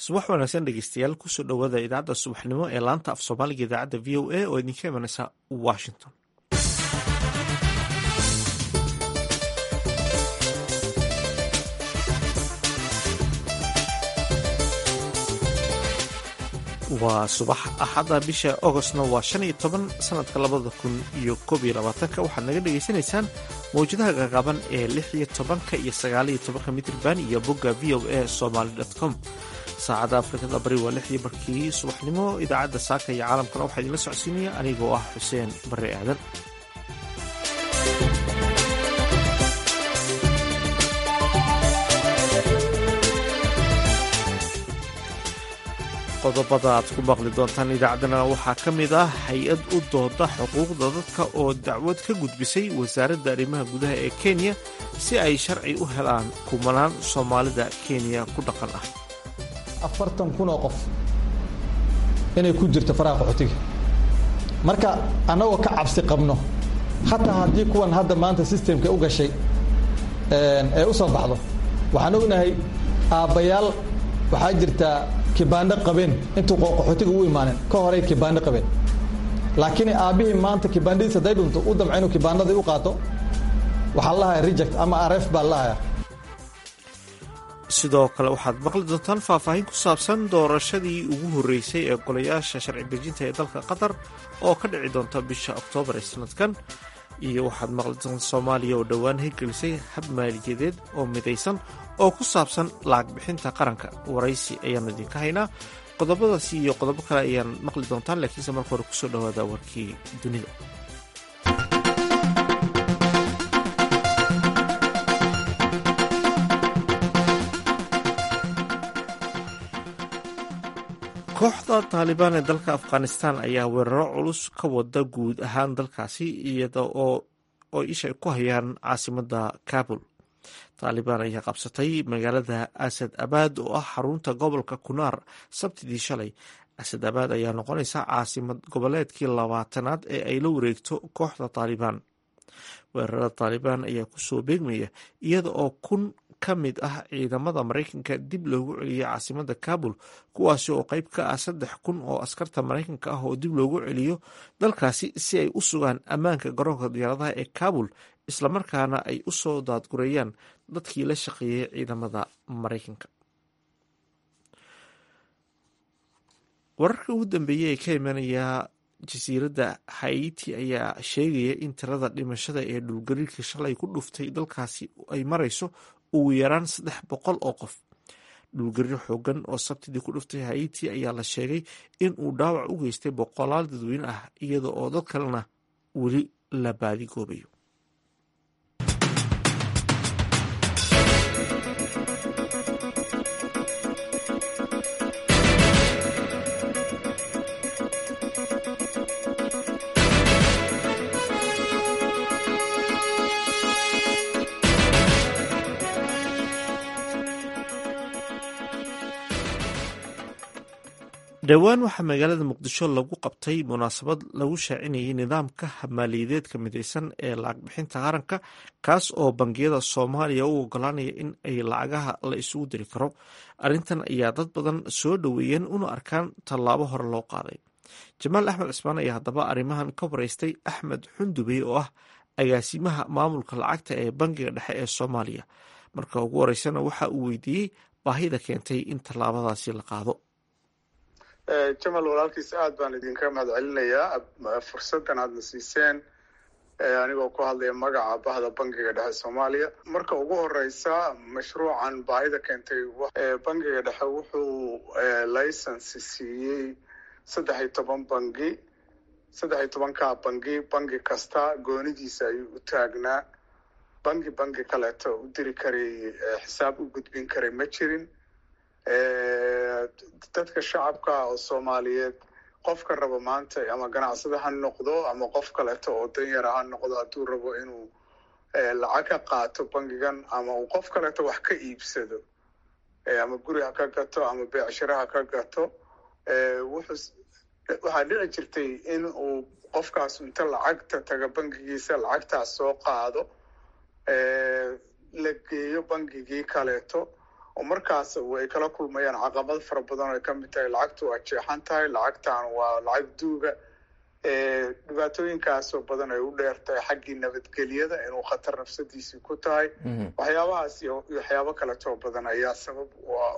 subax wanaagsan dhegeystayaal kusoo dhowaada idaacadda subaxnimo ee laanta af soomaaliga idaacadda v o a oo idinka imanaysa washington waa subax axadda bisha agostna waa shan iyo toban sanadka labada kun iyo koob iyo labaatanka waxaad naga dhagaysanaysaan mawjadaha qaqaban ee lix iyo tobanka iyo sagaaliyo tobanka mitrban iyo bogga v o a somaly com saacadda afrikada bari waa lixdii barkii subaxnimo idaacadda saaka iyo caalamkana waxaa idinla socodsiinaya anigoo ah xuseen barre aadan qodobada aad ku maqli doontaan idaacaddana waxaa ka mid ah hay-ad u dooda xuquuqda dadka oo dacwad ka gudbisay wasaaradda arrimaha gudaha ee kenya si ay sharci u helaan kumanaan soomaalida kenya ku dhaqan ah afartan kun oo qof inay ku jirto faraha qaxootiga marka annagoo ka cabsi qabno hataa haddii kuwan hadda maanta sistemka u gashay ee u soo baxdo waxaan ognahay aabbayaal waxaa jirtaa kibaandho qabeen intuu qaxootiga u imaanin ka horay kibaandho qabeen laakiin aabbihii maanta kibaandhadiis hadday dhunto u damca inuu kibaandhadii u qaato waxaa lahaya reject ama aref baa lahaya sidoo kale waxaad maqli doontaan faahfaahin ku saabsan doorashadii ugu horreysay ee golayaasha sharci dejinta ee dalka qatar oo ka dhici doonta bisha oktoobar ee sanadkan iyo waxaad maqli doontaan soomaaliya oo dhowaan hirgelisay hab maaliyadeed oo midaysan oo ku saabsan lacag bixinta qaranka waraysi ayaanu idinka haynaa qodobadaasi iyo qodobo kale ayaan maqli doontaan laakiinse marka hore kusoo dhowaada warkii dunida kooxda taalibaan ee dalka afghanistan ayaa weeraro culus ka wada guud ahaan dalkaasi iyada oo isha ku hayaan caasimadda kabul taalibaan ayaa qabsatay magaalada asad abaad oo ah xarunta gobolka kunaar sabtidii shalay asad abaad ayaa noqonaysa caasimad goboleedkii labaatanaad ee ay la wareegto kooxda taalibaan weerarada taalibaan ayaa kusoo beegmaya iyada oo kun ka mid ah ciidamada maraykanka dib loogu celiyay caasimada kabul kuwaasi oo qeyb ka ah saddex kun oo askarta maraykanka ah oo dib loogu celiyo dalkaasi si ay u sugaan ammaanka garoonka diyaaradaha ee kabul islamarkaana ay u soo daadgureeyaan dadkii la shaqeeyay ciidamada maraykanka wararka ugu dambeeyey ee ka imanaya jasiiradda haiti ayaa sheegaya in tirada dhimashada ee dhulgariirka shalay ku dhuftay dalkaasi ay marayso ugu yaraan saddex boqol oo qof dhulgariir xoogan oo sabtidii ku dhuftay haiti ayaa la sheegay in uu dhaawac u geystay boqolaal dadweyne ah iyada oo dad kalena weli la baadigoobayo dhowaan waxaa magaalada muqdisho lagu qabtay munaasabad lagu shaacinayay nidaamka maaliyadeedka midaysan ee lacag bixinta qaranka kaas oo bangiyada soomaaliya u ogolaanaya in ay lacagaha la isugu diri karo arrintan ayaa dad badan soo dhoweeyeen una arkaan tallaabo hore loo qaaday jamaal axmed cismaan ayaa haddaba arrimahan ka waraystay axmed xundubey oo ah agaasimaha maamulka lacagta ee bangiga dhexe ee soomaaliya marka ugu horeysana waxa uu weydiiyey baahida keentay in tallaabadaasi la qaado jamal walaalkiis aad baan idinka mahad celinayaa fursaddan aadna siiseen anigoo ku hadlaya magaca bahda bangiga dhexe soomaaliya marka ugu horeysa mashruucan baahida keentay bangiga dhexe wuxuu license siiyey saddex iyo toban bangi saddex iyo tobankaa bangi bangi kasta goonidiisa ayuu u taagnaa bangi bangi kaleeto u diri karay xisaab u gudbin karay ma jirin dadka shacabka oo soomaaliyeed qofka rabo maanta ama ganacsada ha noqdo ama qof kaleeto oo danyara ha noqdo hadduu rabo inuu lacag ka qaato bangigan ama uu qof kaleeto wax ka iibsado ama guri ha ka gato ama beecshiro ha ka gato wuxuu waxaa dhici jirtay in uu qofkaas inta lacagta taga bangigiisa lacagtaas soo qaado la geeyo bangigii kaleeto oo markaas ay kala kulmayaan caqabad fara badan oo ay ka mid tahay lacagtu waa jeexan tahay lacagtan waa lacag duuga dhibaatooyinkaasoo badan ay u dheer tahay xaggii nabadgelyada inuu khatar nafsadiisii ku tahay waxyaabahaas iyo waxyaabo kaletoo badan ayaa sabab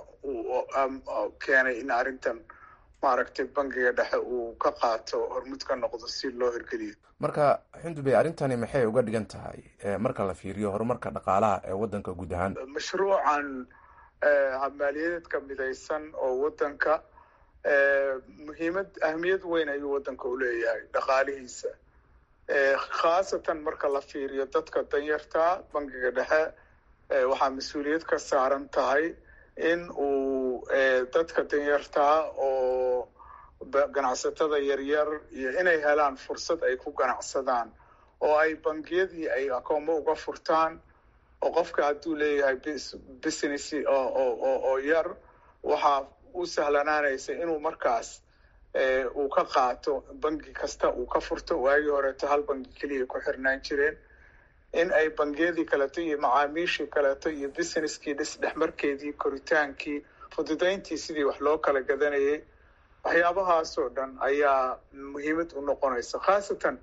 keenay in arrintan maaragtay bangiga dhexe uu ka qaato hormud ka noqdo si loo hirgeliyo marka xundubey arrintani maxay uga dhigan tahay marka la fiiriyo horumarka dhaqaalaha ee waddanka guud ahaan mashruucan maaliyadeedka midaysan oo waddanka muhiimad ahmiyad weyn ayuu waddanka uleeyahay dhaqaalihiisa khaasatan marka la fiiriyo dadka danyartaa bangiga dhexe waxaa mas-uuliyad ka saaran tahay in uu dadka danyartaa oo ganacsatada yaryar iyo inay helaan fursad ay ku ganacsadaan oo ay bangiyadii ay akoomo uga furtaan oo qofka hadduu leeyahay business oo yar waxaa u sahlanaanaysa inuu markaas uu ka qaato bangi kasta uu ka furto waagii horeeto hal bangi keliya ku xirnaan jireen in ay bangiyadii kaleeto iyo macaamiishii kaleeto iyo businesskii dhisdhexmarkeedii koritaankii fududayntii sidii wax loo kala gadanayay waxyaabahaasoo dhan ayaa muhiimad u noqonaysa khaasatan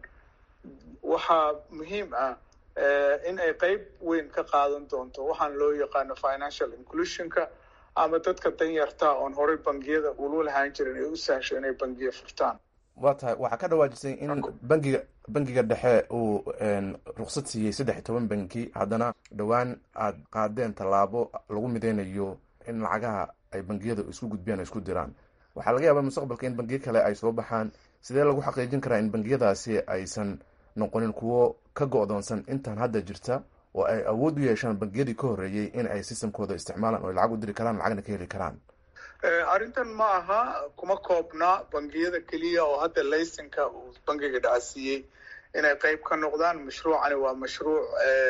waxaa muhiim ah in ay qeyb weyn ka qaadan doonto waxaan loo yaqaano financial inclusionka ama dadka danyartaa oon horey bangiyada ulu lahaan jirin ay u sahsho inay bangiya furtaan waa tahay waxaa ka dhawaajisay in bangiga bangiga dhexe uu ruksad siiyey saddex iyo toban banki haddana dhowaan aada qaadeen tallaabo lagu mideynayo in lacagaha ay bangiyada isku gudbiyaan o isku diraan waxaa laga yaabaa mustaqbalka in bangiyo kale ay soo baxaan sidee lagu xaqiijin karaa in bangiyadaasi aysan noqonin kuwo ka go-doonsan intaan hadda jirta oo ay awood u yeeshaan bangiyadii ka horreeyey in ay systemkooda isticmaalaan oo ay lacag u diri karaan lacagna ka heli karaan arrintan ma aha kuma koobna bangiyada keliya oo hadda laysanka uu bangiga dhacasiiyey inay qeyb ka noqdaan mashruucani waa mashruuc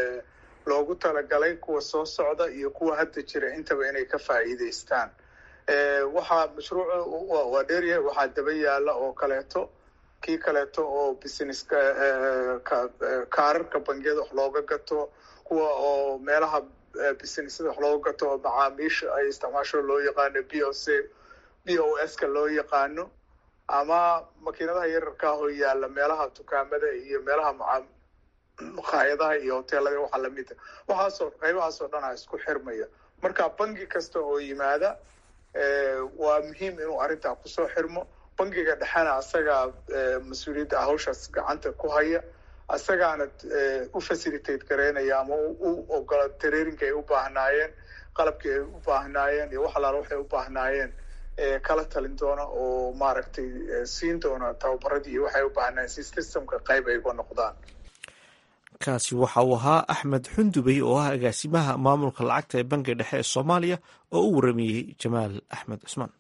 loogu talagalay kuwa soo socda iyo kuwa hadda jira intaba inay ka faa'iideystaan waxaa mashruuc waa dheeryahay waxaa daba yaala oo kaleeto kii kaleeto oo business kaararka bangiyada wax looga gato kuwa oo meelaha businessada wax looga gato oo macaamiisha ay isticmaasho loo yaqaano b o c b o s ka loo yaqaano ama makiinadaha yararkaa oo yaala meelaha dukaamada iyo meelaha maa maqaayadaha iyo hoteelada waxaa lamida waxaasoo qaybahaasoo dhan a isku xirmaya marka bangi kasta oo yimaada waa muhiim inuu arrintaa kusoo xirmo bangiga dhexena asagaa mas-uuliyadda hawshaas gacanta ku haya asagaana u facilitate gareynaya ama u ogola tareerinka ay u baahnaayeen qalabkii ay u baahnaayeen iyo wax alaala waxay u baahnaayeen kala talin doona oo maaragtay siin doona tababaradii iyo waxay u baahnaayeen si systemka qayb ay uga noqdaan kaasi waxa uu ahaa axmed xundubey oo ah agaasimaha maamulka lacagta ee bangiga dhexe ee soomaaliya oo u warameeyey jamaal axmed cusmaan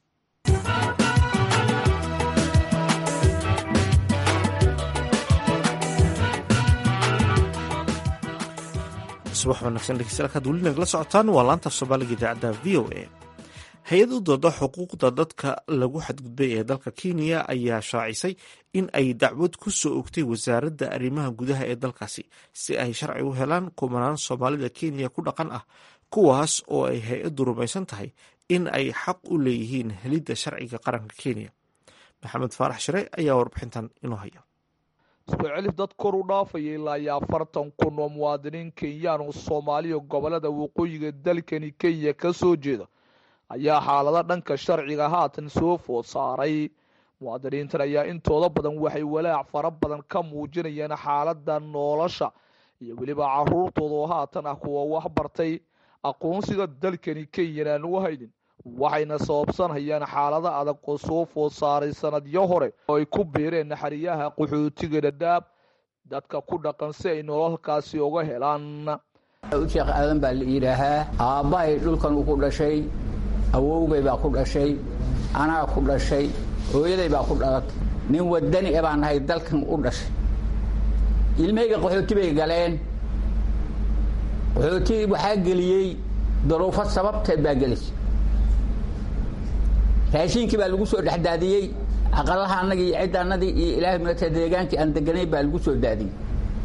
subax wanaagsan dhegeystayaal kaad weli nagala socotaan waa laanta af soomaaliga idaacadda v o a hay-ad u dooda xuquuqda dadka lagu xadgudbay ee dalka kenya ayaa shaacisay in ay dacwad ku soo ogtay wasaaradda arrimaha gudaha ee dalkaasi si ay sharci u helaan kumanaan soomaalida kenya ku dhaqan ah kuwaas oo ay hay-addu rumaysan tahay in ay xaq u leeyihiin helidda sharciga qaranka kenya maxamed faarax shire ayaa warbixintan inoo haya iskucelif dad kor u dhaafaya ilaa iyo afartan kun oo muwaadiniin kenyaan oo soomaaliya gobolada waqooyiga dalkani kenya ka soo jeeda ayaa xaalado dhanka sharciga haatan soo food saaray muwaadiniintan ayaa intooda badan waxay walaac fara badan ka muujinayaan xaalada nolosha iyo weliba caruurtooda oo haatan ah kuwa wax bartay aqoonsiga dalkani kenyan aan u haynin waxayna sababsanhayaan xaalado adag oo soo food saaray sanadyo hore oo ay ku biireen naxariyaha qaxootiga dhadhaab dadka ku dhaqan si ay nololkaasi uga helaan sheekh aadan baa la yidhaahaa aabbahay dhulkan uu ku dhashay awowgay baa ku dhashay anaa ku dhashay hooyaday baa ku dhalatay nin wadani e baan nahay dalkan u dhashay ilmahayga qaxooti bay galeen qaxooti waxaa geliyey daruufo sababteed baa gelisay raashiinkii baa lagu soo dhexdaadiyey aqalaha annagii iyo cidda annadii iyo ilaahay mata deegaankii aan deganay baa lagu soo daadiyey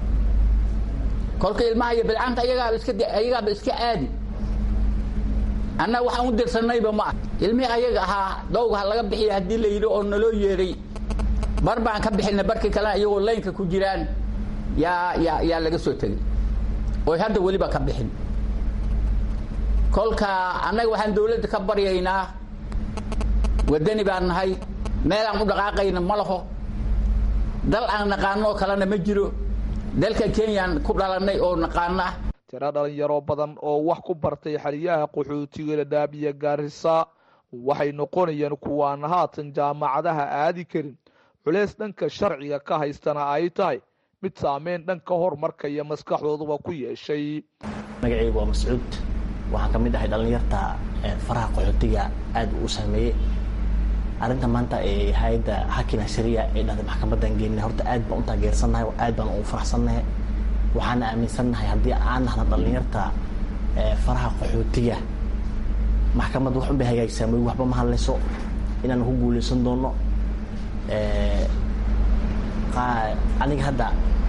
kolka ilmaha iyo bilcaanta ayagaaba iska ayagaaba iska aadi annaga waxaan u dirsanayba ma ah ilmihii ayaga ahaa dowga ha laga bixiya haddii la yidhi oo naloo yeeray bar baan ka bixinay barkii kalena iyagoo laynka ku jiraan yaa yaa yaa laga soo tegey oy hadda weliba ka bixin kolka annaga waxaan dawladda ka baryaynaa waddani baan nahay meelaan u dhaqaaqayna ma laho dal aan naqaano oo kalena ma jiro dalka kenyaan ku dhalannay oo naqaana tiro dhalinyaro badan oo wax ku bartay xeryaha qaxootiga dhadhaab iyo gaarisa waxay noqonayaan kuwaan haatan jaamacadaha aadi karin culeys dhanka sharciga ka haystana ay tahay mid saameyn dhanka horumarka iyo maskaxdooduba ku yeeshay magacaygu waa mascuud waxaan ka mid ahay dhallinyarta faraha qaxootiga aad u saameeyey arrinta maanta ee hay-adda hakina sharia ee dhahday maxkamadan geenina horta aad baan u taageersannahay aad baan ugu faraxsannahay waxaana aaminsannahay haddii aan nahna dhallinyarta faraha qaxootiga maxkamad wax un bay hagaagsaa moy waxba ma hadlayso inaan ku guuleysan doono aniga hadda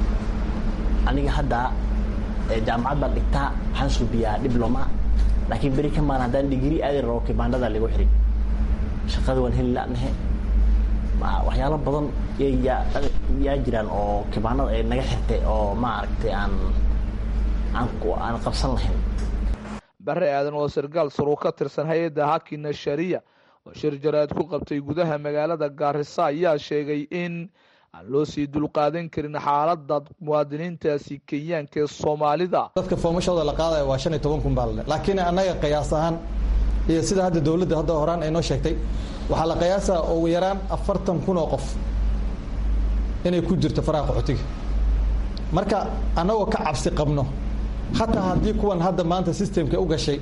aniga hadda jaamacad baan dhigtaa waxaan suubiyaa dibloma laakiin beri ka maan haddaan digri aadi rabo kibaandhada lagu xiri shaqada waan heli lanahe waxyaalo badan yaa jiraan oo kibaanada ay naga xirtay oo maaragtay aan aan qabsan lahayn bare aadan oo sargaal saruu ka tirsan hay-adda hakina sharia oo shir jaraad ku qabtay gudaha magaalada gaarisa ayaa sheegay in aan loo sii dulqaadan karin xaalada muwaadiniintaasi kenyaanka ee soomaalida dadka foomashooda la qaadaya waa shan iyo toban kun baa lale laakiin annaga qiyaas ahaan iyo sida hadda dawladda hadda horaan ay noo sheegtay waxaa la qiyaasaa ugu yaraan afartan kun oo qof inay ku jirto faraha qaxootiga marka annagoo ka cabsi qabno hataa haddii kuwan hadda maanta systemka u gashay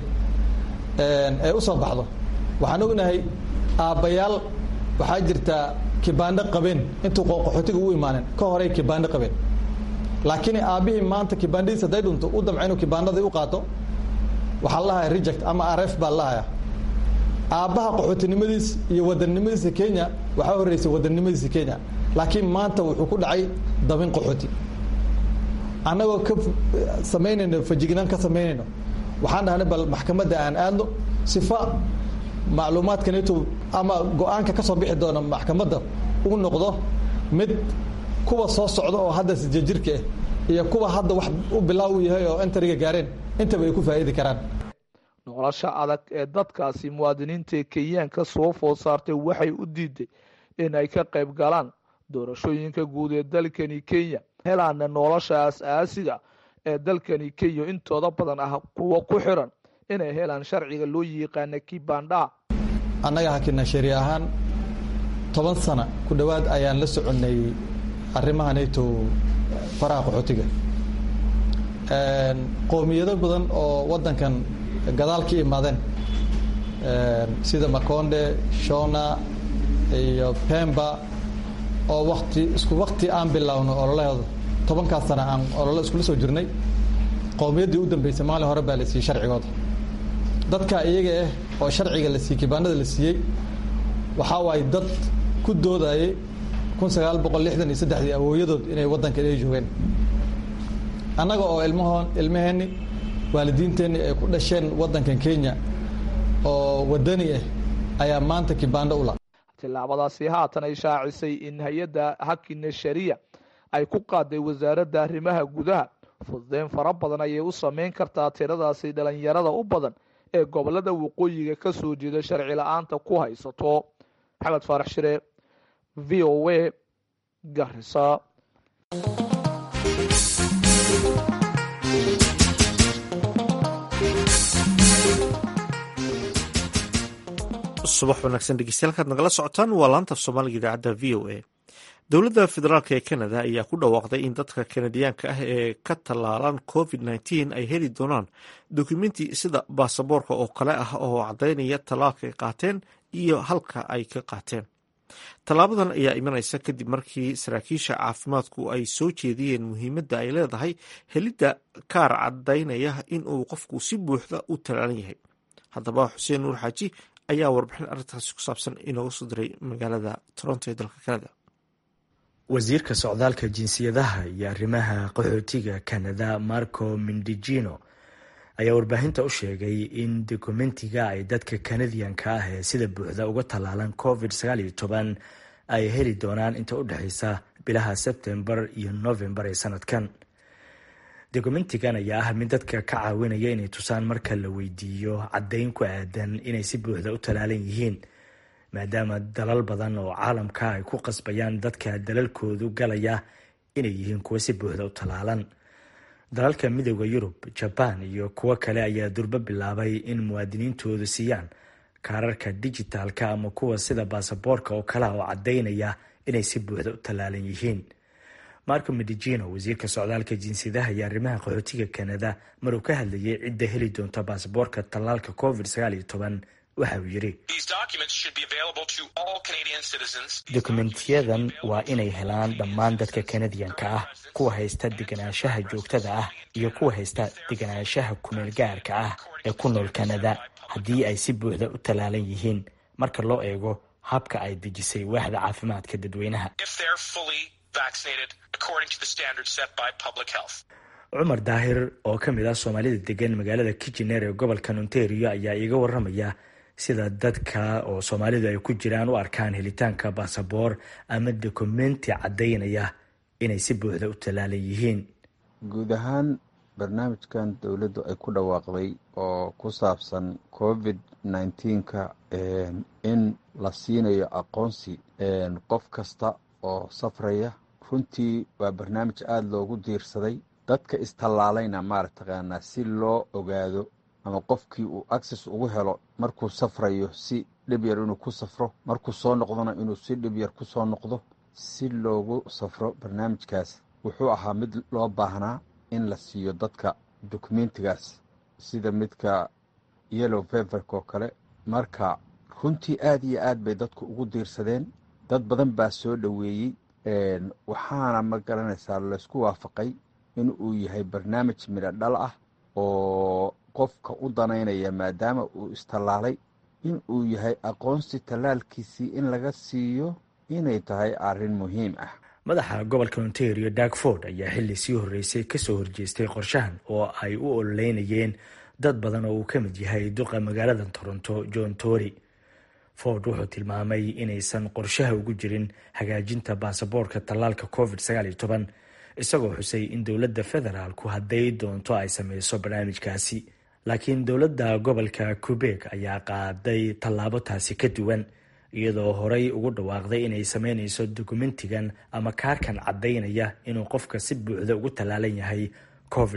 ay u soo baxdo waxaan ognahay aabbayaal waxaa jirtaa kibaandho qabeen intuu qaxootiga u imaanen ka horey kibaandho qabeen laakiin aabbihii maanta kibaandhadiis hadday dhunto u damca inuu kibaandhadii u qaato waxaa la lahaya reject ama aref baa lahaya aabbaha qaxootinimadiis iyo wadannimadiisa kenya waxaa horreysay wadannimadiisa kenya laakiin maanta wuxuu ku dhacay dabin qaxooti annagoo ka samaynayno fajignaan ka samaynayno waxaan dhahnay bal maxkamadda aan aadno sifa macluumaadkaneto ama go-aanka ka soo bixi doona maxkamadda uu noqdo mid kuwa soo socda oo hadda sijajirka ah iyo kuwa hadda wax u bilaaw u yahay oo entariga gaareen intaba ay ku faa'iidi karaan nolosha adag ee dadkaasi muwaadiniinta kenyaanka soo food saartay waxay u diiday in ay ka qayb galaan doorashooyinka guud ee dalkani kenya helaana nolosha as-aasiga ee dalkani kenya intooda badan ah kuwa ku xiran inay helaan sharciga loo yiqaana kibandha annaga hakina shari ahaan toban sana ku dhowaad ayaan la soconnay arrimaha nato faraha qaxootiga qoomiyado badan oo waddankan gadaal ka imaadeen sida makonde shona iyo pemba oo wakti isku wakti aan bilowno ololahooda tobankaas sana aan olole iskula soo jirnay qowmiyaddii u dambeysay maalin hore baa la siiyey sharcigooda dadka iyaga ah oo sharciga la siiyey kibaanada la siiyey waxaa waaye dad ku doodayay kun sagaal boqol lixdan iyo saddexdii awooyadood inay waddanka ay joogeen annaga oo ilmahoon ilmaheenni waalidiinteenni ay ku dhasheen waddankan kenya oo waddani ah ayaa maanta kibaando ula tillaabadaasi haatan ay shaacisay in hay-adda hakina sharia ay ku qaaday wasaaradda arrimaha gudaha fududeyn fara badan ayay u sameyn kartaa tiradaasi dhalinyarada u badan ee gobolada waqooyiga ka soo jeeda sharci la-aanta ku haysato maxamed faarax shire v o a garisa subax wanaagsan dhegeystayaal kaad nagala socotaan waa laanta af soomaaliga idaacadda v o a dowladda federaalk ee canada ayaa ku dhawaaqday in dadka kanadiyaanka ah ee ka tallaalan covid nteen ay heli doonaan dokumenti sida baasaboorka oo kale ah oo caddaynaya tallaalka ay qaateen iyo halka ay ka qaateen tallaabadan ayaa imanaysa kadib markii saraakiisha caafimaadku ay soo jeediyeen muhiimadda ay leedahay helidda kaar caddaynaya in uu qofku si buuxda u tallaalan yahay haddaba xuseen nuur xaaji ayaa warbixin arrintaasi ku saabsan inooga soo diray magaalada toronto ee dalka canada wasiirka socdaalka jinsiyadaha iyo arrimaha qaxootiga canada marco mindijino ayaa warbaahinta u sheegay in dokumentiga ay dadka kanadiyanka ah ee sida buuxda uga tallaalan covid ay heli doonaan inta u dhexeysa bilaha sebtembar iyo novembar ee sanadkan dokumentigan ayaa ah mid dadka ka caawinaya inay tusaan marka la weydiiyo caddayn ku aadan inay si buuxda u tallaalan yihiin maadaama dalal badan oo caalamka ay ku qasbayaan dadka dalalkoodu galaya inay yihiin kuwa si buuxda u tallaalan dalalka midooda yurub jabaan iyo kuwo kale ayaa durbo bilaabay in muwaadiniintoodu siiyaan kaararka dijitaalka ama kuwa sida baasaboorka oo kale oo caddaynaya inay si buuxda u tallaalan yihiin marco medicino wasiirka socdaalka jinsiyadaha iyo arrimaha qaxootiga kanada maruu ka hadlayay cidda heli doonta baasaboorka tallaalka covid waxa uu yidhi dokumentiyadan waa inay helaan dhammaan dadka kanadiyanka ah kuwa haysta deganaanshaha joogtada ah iyo kuwa haysta deganaanshaha kumeel gaarka ah ee ku nool kanada haddii ay si buuxda u tallaalan yihiin marka loo eego habka ay dejisay waaxda caafimaadka dadweynaha cumar daahir oo ka mid ah soomaalida degan magaalada kijineer ee gobolka ontario ayaa iiga waramaya sida dadka oo soomaalidu ay ku jiraan u arkaan helitaanka baasaboor ama dokumenti caddaynaya inay si buuxda u tallaalan yihiin guud ahaan barnaamijkan dowladdu ay ku dhawaaqday oo ku saabsan covid nneteen-ka in la siinayo aqoonsi qof kasta oo safraya runtii waa barnaamij aada loogu diirsaday dadka istallaalayna maarataqaanaa si loo ogaado ama qofkii uu access ugu helo markuu safrayo si dhib yar inuu ku safro markuu soo noqdona inuu si dhib yar ku soo noqdo si loogu safro barnaamijkaas wuxuu ahaa mid loo baahnaa in la siiyo dadka dokumentigaas sida midka yellow feverk oo kale marka runtii aada iyo aad bay dadku ugu diirsadeen dad badan baa soo dhoweeyey waxaana ma garanaysaa laysku waafaqay in uu yahay barnaamij midho dhal ah oo qofka u danaynaya maadaama uu istallaalay in uu yahay aqoonsi tallaalkiisii in laga siiyo inay tahay arrin muhiim ah madaxa gobolka ontario darkford ayaa xilli sii horreysay kasoo horjeestay qorshahan oo ay u ololeynayeen dad badan oo uu ka mid yahay duqa magaalada toronto john tory ford wuxuu tilmaamay inaysan qorshaha ugu jirin hagaajinta baasaboorka tallaalka covid isagoo xusay in dowladda federaalku hadday doonto ay sameyso barnaamijkaasi laakiin dowladda gobolka quebek ayaa qaaday tallaabo taasi ka duwan iyadoo horey ugu dhawaaqday inay sameyneyso dokumentigan ama kaarkan caddaynaya inuu qofka si buuxda ugu tallaalan yahay covid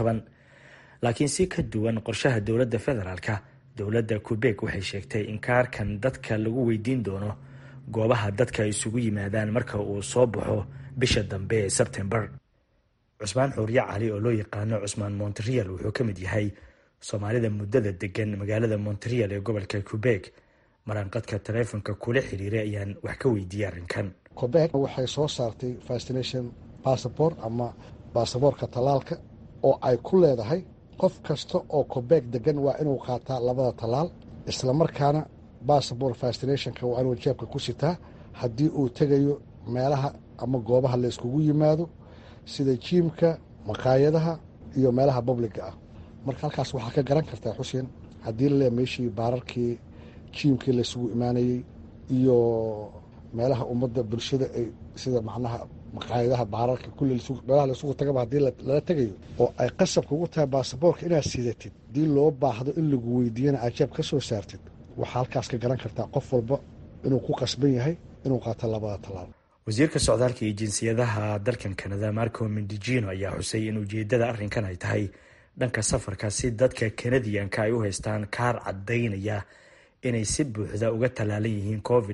laakiin si ka duwan qorshaha dowladda federaalka dowladda quebek waxay sheegtay in kaarkan dadka lagu weydiin doono goobaha dadka isugu yimaadaan marka uu soo baxo bisha dambe ee sebtembar cusmaan xuurye cali oo loo yaqaano cusmaan monterial wuxuu ka mid yahay soomaalida muddada degan magaalada monterial ee gobolka quebek maraanqadka taleefonka kula xiriiray ayaan wax ka weydiiyey arrinkan quebek waxay soo saartay fastination bassabort ama baasaboorka tallaalka oo ay ku leedahay qof kasta oo quebek degan waa inuu qaataa labada tallaal islamarkaana bassabort fastinationka waa inuu jeebka ku sitaa haddii uu tegayo meelaha ama goobaha la yskugu yimaado sida jiimka maqaayadaha iyo meelaha babliga ah marka halkaas waxaa ka garan kartaa xuseen haddii laleeya meeshii baararkii jiimkii laysugu imaanayey iyo meelaha ummadda bulshada ay sida macnaha maqaayadaha baararka kulli meelaha laysugu tagaba haddii lala tegayo oo ay qasabka ugu tahay baasaboorka inaad sidatid haddii loo baahdo in lagu weydiiyana aad jeeb ka soo saartid waxaa halkaas ka garan kartaa qof walba inuu ku qasban yahay inuu qaato labada tallaal wasiirka socdaalka iyo jinsiyadaha dalkan kanada marco mendijino ayaa xusay in ujeedada arrinkan ay tahay dhanka safarka si dadka kanadiyanka ay u haystaan kaar caddaynaya inay si buuxda uga tallaalan yihiin covid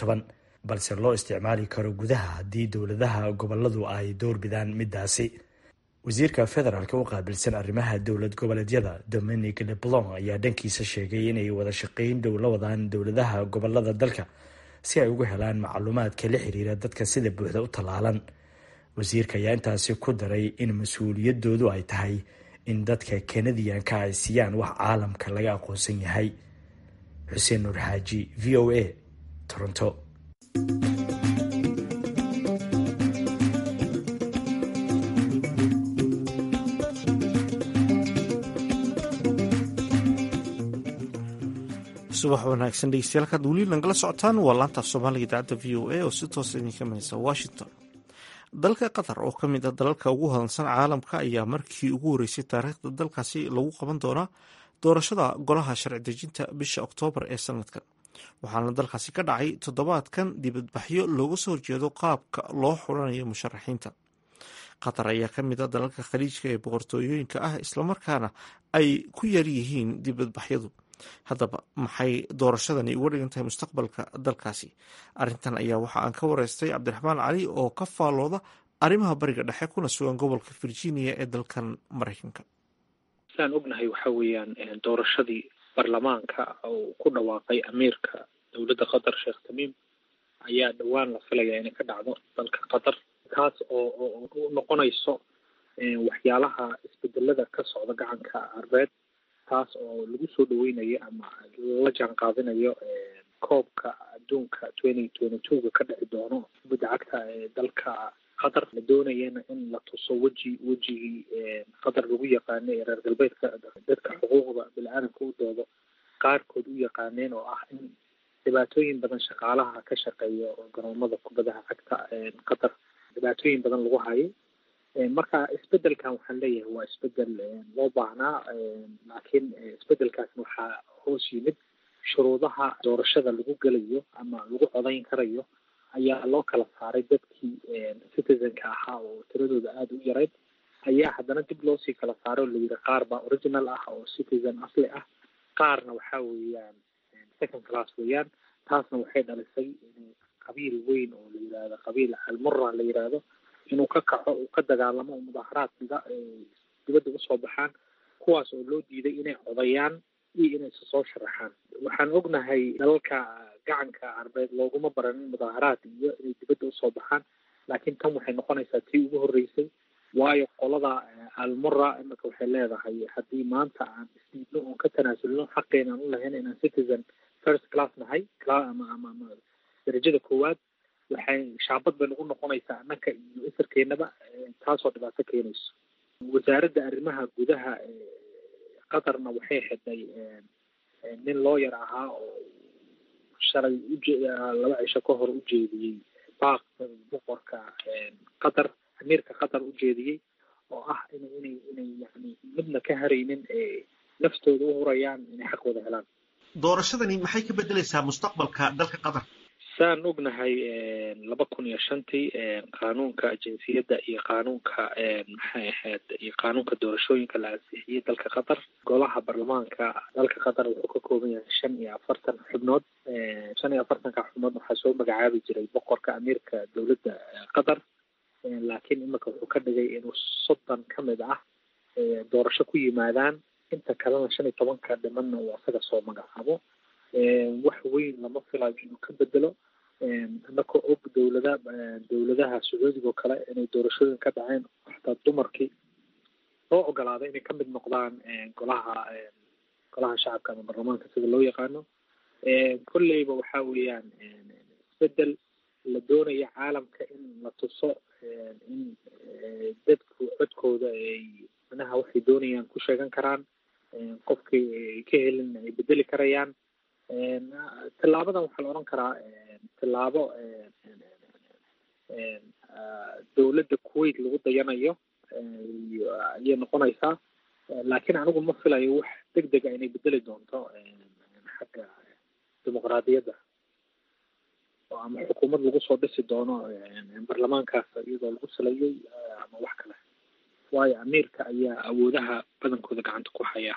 balse loo isticmaali karo gudaha haddii dowladaha goboladu ay doorbidaan midaasi wasiirka federaalk u qaabilsan arrimaha dowlad goboleedyada dominic leblon ayaa dhankiisa sheegay inay wada shaqeyn dhow la wadaan dowladaha gobolada dalka si ay ugu helaan macluumaadka la xiriira dadka sida buuxda u tallaalan wasiirka ayaa intaasi ku daray in mas-uuliyadoodu ay tahay in dadka kanadiyanka ay siiyaan wax caalamka laga aqoonsan yahay xuseen nuur xaaji v o a toronto subax wanaagsan dhegeystayaal kaad weli nagala socotaan waa laanta soomaaliga idaacadda v o a oo si toosa idinka manaysa washington dalka qatar oo ka mid ah dalalka ugu hodansan caalamka ayaa markii ugu horeysay taariikhda dalkaasi lagu qaban doonaa doorashada golaha sharci dejinta bisha oktoobar ee sanadkan waxaana dalkaasi ka dhacay toddobaadkan dibadbaxyo looga soo horjeedo qaabka loo xulanayo musharaxiinta qatar ayaa ka mid ah dalalka khaliijka ee boqortooyooyinka ah islamarkaana ay ku yar yihiin dibadbaxyadu haddaba maxay doorashadani uga dhigan tahay mustaqbalka dalkaasi arrintan ayaa waxa aan ka wareystay cabdiraxmaan cali oo ka faalooda arrimaha bariga dhexe kuna sugan gobolka virginia ee dalkan maraykanka sidaan ognahay waxa weeyaan doorashadii baarlamaanka uu ku dhawaaqay amiirka dowladda qatar sheekh tamiim ayaa dhowaan la filaya inay ka dhacdo dalka qatar taas oo oo noqonayso waxyaalaha isbedelada ka socda gacanka arbeed taas oo lagu soo dhaweynayo ama la jaan qaadinayo koobka adduunka twenty twenty two-ga ka dhici doono kubadda cagta ee dalka qatar la doonayana in la tuso weji wejigii qatar lagu yaqaanay ee reer galbeedka dadka xuquuqda bini-aadamka u doodo qaarkood u yaqaaneen oo ah in dhibaatooyin badan shaqaalaha ka shaqeeya garoomada kubadaha cagta qatar dhibaatooyin badan lagu hayay marka isbedelkan waxaan leeyahay waa isbedel loo baahnaa laakiin isbedelkaasna waxaa hoos yimid shuruudaha doorashada lagu gelayo ama lagu codayn karayo ayaa loo kala saaray dadkii citizenka ahaa oo tiradooda aada u yarayd ayaa haddana dib loosii kala saaray oo layidhi qaar baa original ah oo citizen asli ah qaarna waxaa weeyaan second class weeyaan taasna waxay dhalisay qabiil weyn oo la yidhaahdo qabiil almura la yidhaahdo inuu ka kaco uu ka dagaalamo oo mudaaharaadka dibadda usoo baxaan kuwaas oo loo diiday inay codayaan iyo inay isa soo sharaxaan waxaan ognahay dalalka gacanka carbeed looguma baranin mudaaharaad iyo inay dibadda usoo baxaan laakiin tan waxay noqonaysaa tii ugu horreysay waayo qolada almura imika waxay leedahay haddii maanta aan isdiidno oon ka tanaasulno xaqeena aan u lahayn inaan citizen first class nahay ama ama ama darajada koowaad waxay shaabad bay nagu noqonaysaa annaka iyo isarkeenaba taasoo dhibaato keenayso wasaaradda arrimaha gudaha qatarna waxay xidhay nin looyar ahaa oo shalay uje laba cisho ka hor ujeediyey baaq boqorka qatar amiirka qatar ujeediyey oo ah in inay inay yani midna ka haraynin naftooda u hurayaan inay xaq wada helaan doorashadani maxay ka bedelaysaa mustaqbalka dalka qatar saan ognahay laba kun iyo shantii qaanuunka jinsiyadda iyo qaanuunka maxay ahayd iyo qaanuunka doorashooyinka la ansixiyey dalka qatar golaha baarlamaanka dalka qatar wuxuu ka kooban yahay shan iyo afartan xubnood shan iyo afartanka xubnood waxaa soo magacaabi jiray boqorka amiirka dowladda qatar laakiin imika wuxuu ka dhigay inuu soddon ka mid ah doorasho ku yimaadaan inta kalena shan iyo tobanka dhimanna uu asaga soo magacaabo wax weyn lama filayo inuu ka bedelo annakoo og dowlada dowladaha sacuudiga oo kale inay doorashooyin ka dhaceen xataa dumarkii loo ogolaaday inay ka mid noqdaan golaha golaha shacabka ama baarlamaanka sida loo yaqaano kolleyba waxa weeyaan isbedel la doonaya caalamka in la tuso in dadku codkooda ay manaha waxay doonayaan ku sheegan karaan qofkii ay ka helin ay bedeli karayaan tillaabadan waxaa la odhan karaa tillaabo dowladda kuwait lagu dayanayo ayay noqonaysaa laakiin anigu ma filayo wax deg dega inay bedeli doonto xagga dimuqraadiyadda oo ama xukuumad lagu soo dhisi doono baarlamaankaas iyadoo lagu salayay ama wax kale waayo amiirka ayaa awoodaha badankooda gacanta ku haya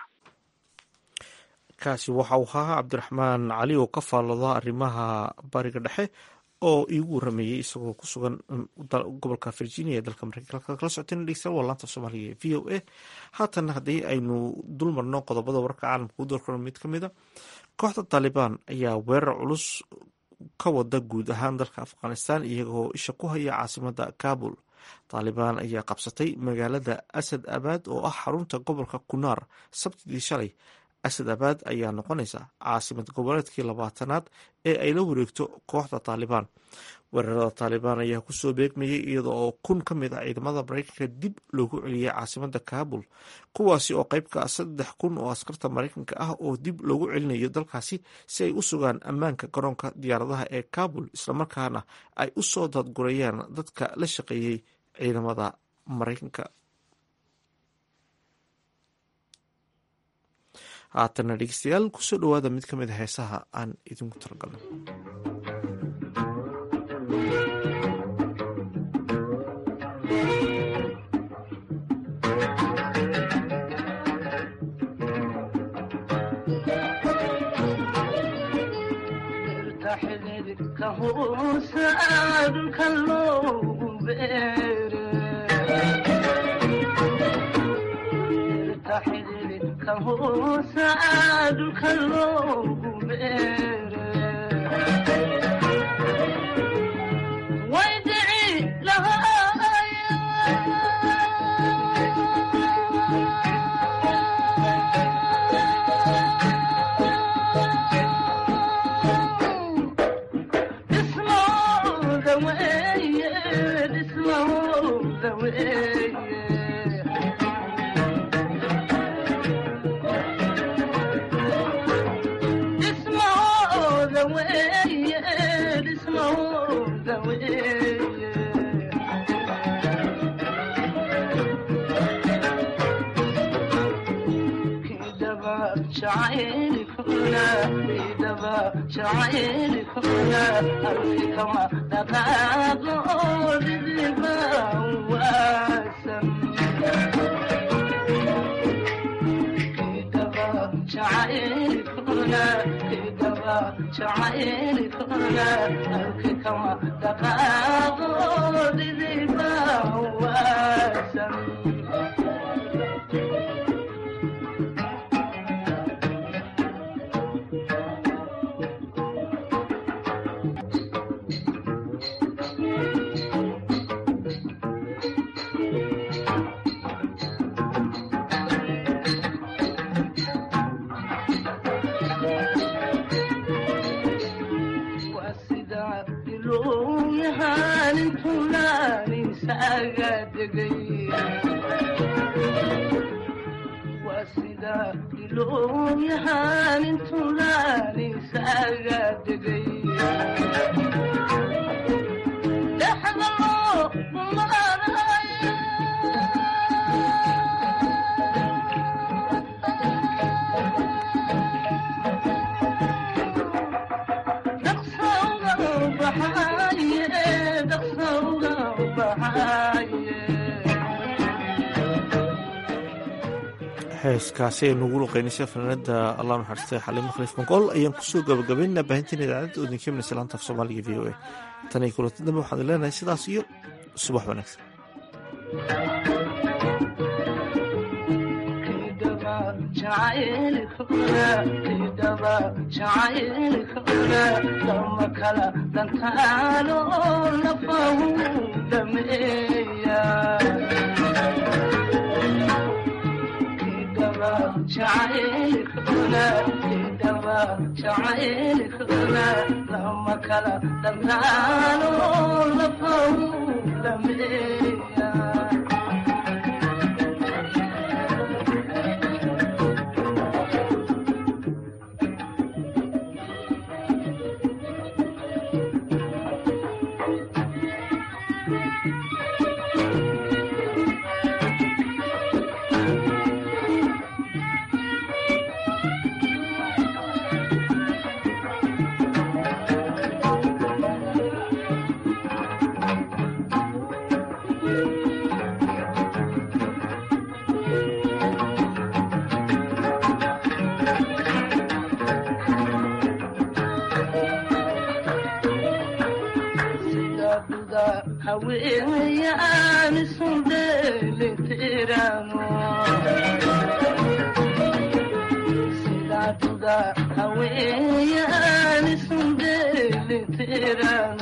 kaasi waxa uu ahaa cabdiraxmaan cali oo ka faallooda arrimaha bariga dhexe oo iigu warameeyey isagoo ku sugan gobolka virginia ee dalka mareykanka kala socoteen dhegeystayaal waa laanta soomaaliga ee v o a haatan haddii aynu dul marno qodobada wararka caalamka u doorkano mid ka mid a kooxda taalibaan ayaa weerar culus ka wada guud ahaan dalka afghanistan iyagoo isha ku haya caasimada kabul taalibaan ayaa qabsatay magaalada asad abaad oo ah xarunta gobolka kunaar sabtidii shalay asad abaad ayaa noqonaysa caasimad goboleedkii labaatanaad ee ay la wareegto kooxda taalibaan weerarada taalibaan ayaa kusoo beegmayay iyada oo kun ka mid ah ciidamada maraykanka dib loogu celiyay caasimada kaabul kuwaasi oo qeyb ka ah saddex kun oo askarta maraykanka ah oo dib loogu celinayo dalkaasi si ay u sugaan ammaanka garoonka diyaaradaha ee kaabul islamarkaana ay u soo dadgurayaan dadka la shaqeeyey ciidamada maraykanka haatana dhegeystayaal kusoo dhawaada mid ka mid a heesaha aan idinku talagalnay heeskaasi aynu ugu luqeynaysa fanaanada allah naxariistay xaliimo khaliif banqool ayaan kusoo gabagabaynaa baahinteena idaacadda oo idinka imanaysa laanta af soomaaliga v o a tan iyo kulanti dambe waxaan leenahay sidaas iyo subax wanaagsan lama kala dhantaano lafahu dhameeya haweenyaan isu dheelitirano sidaatuda haweenyaan isu dheelitirano